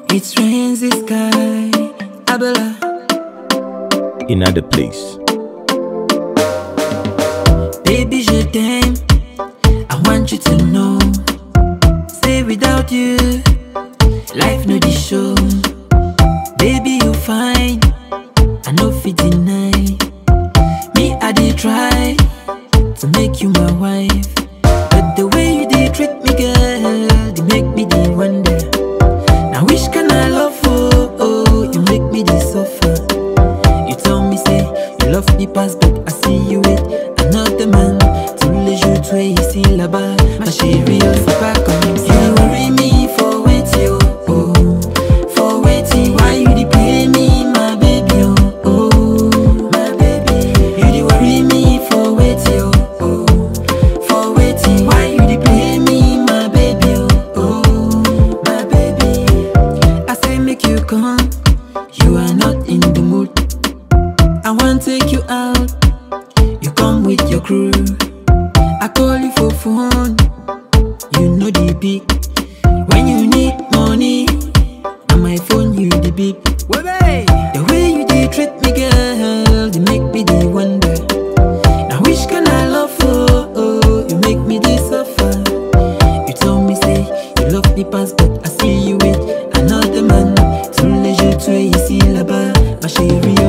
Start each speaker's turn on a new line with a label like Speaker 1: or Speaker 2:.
Speaker 1: It rains the sky, Abela.
Speaker 2: in other place.
Speaker 1: Baby, je t'aime. I want you to know. Say without you, life no the show. Baby, you fine. I know fit deny. Me, I did try to make you my wife. But the way you did treat me, girl, they make me the wonder. Now which can I love for? Oh, you make me the suffer. You tell me say you love me past, but I see you with another man. Tous les jours tu es ici là-bas, ma chérie, oh, c'est pas comme ça. You worry me for waiting, oh, oh, for waiting. Why you dey play me, my baby, oh, oh, my baby. You dey worry me for waiting, oh, oh, for waiting. Why you dey play me, my baby, oh, oh, my baby. I say make you come, you are not in the mood. I want take you out, you come with your crew. I call you for phone, you know the beat. When you need money, on my phone you the beep. The way you dey treat me, girl, they make me the wonder. Now which can I love for? Oh, you make me the suffer. You told me say you love me past, but I see you with another man. Tous les jours tu es ici là-bas, ma chérie.